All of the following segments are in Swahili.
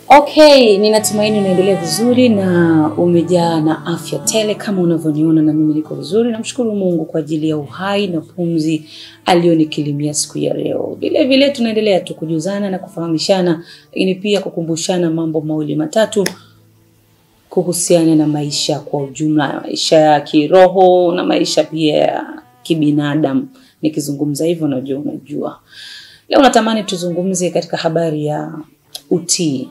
Okay, ninatumaini unaendelea vizuri na umejaa na afya tele kama unavyoniona, na mimi niko vizuri. Namshukuru Mungu kwa ajili ya uhai na pumzi alionikilimia siku ya leo. Vile vile tunaendelea tu kujuzana na kufahamishana, lakini pia kukumbushana mambo mawili matatu kuhusiana na maisha kwa ujumla, maisha ya kiroho na maisha pia ya kibinadamu. Nikizungumza hivyo, najua unajua. Leo natamani tuzungumze katika habari ya utii.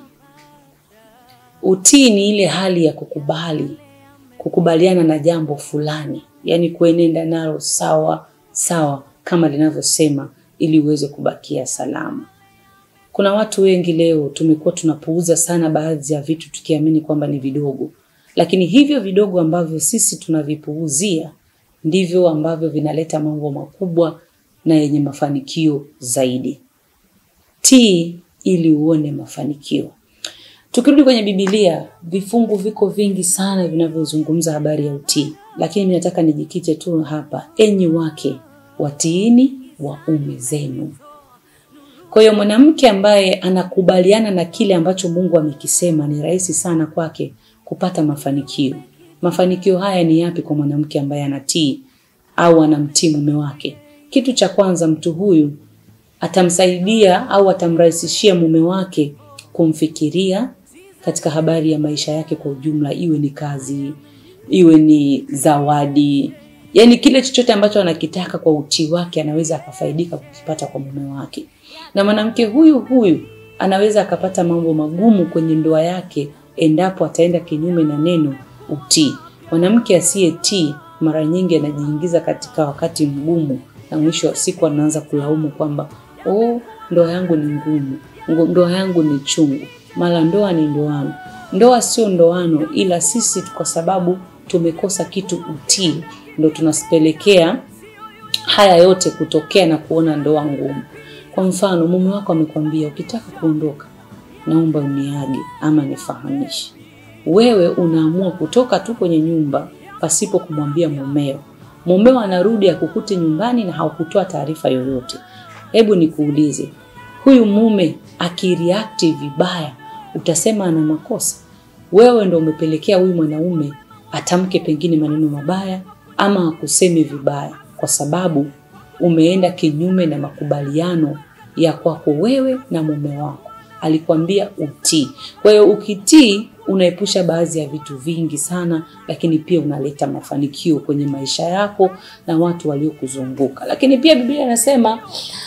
Utii ni ile hali ya kukubali, kukubaliana na jambo fulani, yaani kuenenda nalo sawa sawa kama linavyosema, ili uweze kubakia salama. Kuna watu wengi leo tumekuwa tunapuuza sana baadhi ya vitu tukiamini kwamba ni vidogo, lakini hivyo vidogo ambavyo sisi tunavipuuzia ndivyo ambavyo vinaleta mambo makubwa na yenye mafanikio zaidi. Tii ili uone mafanikio. Tukirudi kwenye Biblia, vifungu viko vingi sana vinavyozungumza habari ya utii, lakini mimi nataka nijikite tu hapa. Enyi wake watiini waume zenu. Kwa hiyo mwanamke ambaye anakubaliana na kile ambacho Mungu amekisema, ni rahisi sana kwake kupata mafanikio. Mafanikio haya ni yapi kwa mwanamke ambaye anatii au anamtii mume wake? Kitu cha kwanza, mtu huyu atamsaidia au atamrahisishia mume wake kumfikiria katika habari ya maisha yake kwa ujumla, iwe ni kazi, iwe ni zawadi, yaani kile chochote ambacho anakitaka kwa utii wake anaweza akafaidika kukipata kwa mume wake. Na mwanamke huyu huyu anaweza akapata mambo magumu kwenye ndoa yake endapo ataenda kinyume na neno utii. Mwanamke asiyetii mara nyingi anajiingiza katika wakati mgumu, na mwisho wa siku anaanza kulaumu kwamba oh, ndoa yangu ni ngumu, ndoa yangu ni chungu, mara ndoa ni ndoano. Ndoa sio ndoano, ila sisi kwa sababu tumekosa kitu utii, ndo tunasipelekea haya yote kutokea na kuona ndoa ngumu. Kwa mfano, mume wako amekwambia ukitaka kuondoka, naomba uniage ama nifahamishe. Wewe unaamua kutoka tu kwenye nyumba pasipo kumwambia mumeo. Mumeo anarudi akukute nyumbani na haukutoa taarifa yoyote. Hebu nikuulize, huyu mume akireact vibaya, utasema ana makosa? Wewe ndo umepelekea huyu mwanaume atamke pengine maneno mabaya ama akuseme vibaya, kwa sababu umeenda kinyume na makubaliano ya kwako wewe na mume wako. Alikwambia utii. Kwa hiyo ukitii, unaepusha baadhi ya vitu vingi sana, lakini pia unaleta mafanikio kwenye maisha yako na watu waliokuzunguka. Lakini pia Biblia inasema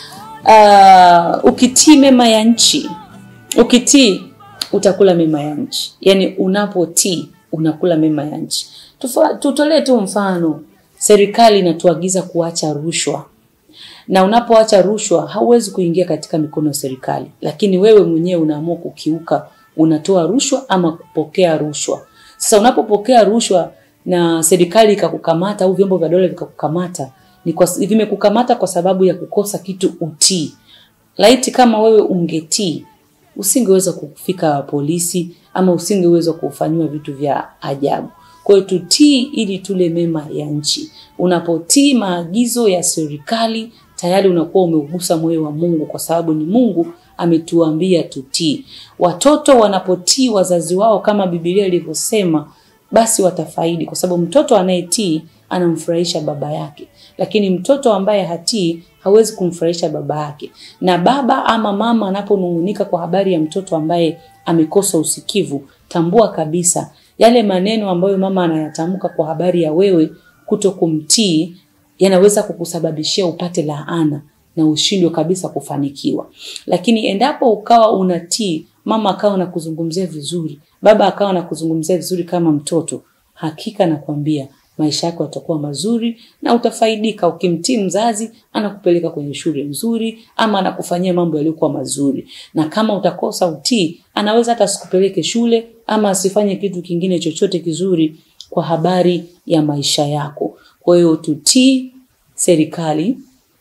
uh, ukitii mema ya nchi, ukitii utakula mema ya nchi. Yaani unapotii unakula mema ya nchi. Tutolee tu mfano, serikali inatuagiza kuacha rushwa na unapoacha rushwa hauwezi kuingia katika mikono ya serikali, lakini wewe mwenyewe unaamua kukiuka, unatoa rushwa ama kupokea rushwa. Sasa unapopokea rushwa na serikali ikakukamata au vyombo vya dola vikakukamata, ni kwa vimekukamata kwa sababu ya kukosa kitu utii. Laiti kama wewe ungetii, usingeweza kufika polisi ama usingeweza kufanyiwa vitu vya ajabu. Kwa hiyo tutii ili tule mema ya nchi. Unapotii maagizo ya serikali tayari unakuwa umeugusa moyo wa Mungu, kwa sababu ni Mungu ametuambia tutii. Watoto wanapotii wazazi wao kama Biblia ilivyosema, basi watafaidi, kwa sababu mtoto anayetii anamfurahisha baba yake, lakini mtoto ambaye hatii hawezi kumfurahisha baba yake. Na baba ama mama anaponung'unika kwa habari ya mtoto ambaye amekosa usikivu, tambua kabisa yale maneno ambayo mama anayatamka kwa habari ya wewe kuto kumtii yanaweza kukusababishia upate laana na ushindwe kabisa kufanikiwa. Lakini endapo ukawa unatii, mama akawa anakuzungumzia vizuri, baba akawa anakuzungumzia vizuri kama mtoto, hakika nakwambia maisha yako yatakuwa mazuri na utafaidika. Ukimtii mzazi, anakupeleka kwenye shule nzuri ama anakufanyia mambo yaliyokuwa mazuri, na kama utakosa utii, anaweza hata asikupeleke shule ama asifanye kitu kingine chochote kizuri kwa habari ya maisha yako. Kwa hiyo tutii serikali,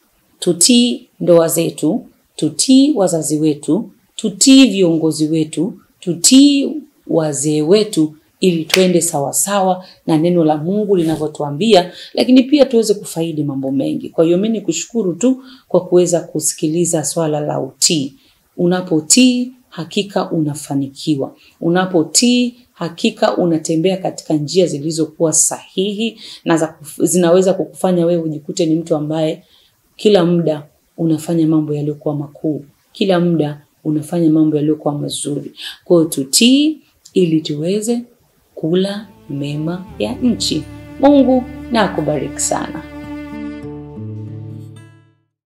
tutii ndoa zetu, tutii wazazi wetu, tutii viongozi wetu, tutii wazee wetu ili twende sawasawa na neno la Mungu linavyotuambia, lakini pia tuweze kufaidi mambo mengi. Kwa hiyo mimi nikushukuru tu kwa kuweza kusikiliza swala la utii. Unapotii hakika unafanikiwa. Unapotii, hakika unatembea katika njia zilizokuwa sahihi na za kuf- zinaweza kukufanya wewe ujikute ni mtu ambaye kila muda unafanya mambo yaliyokuwa makuu, kila muda unafanya mambo yaliyokuwa mazuri. Kwa hiyo tutii ili tuweze kula mema ya nchi. Mungu na akubariki sana.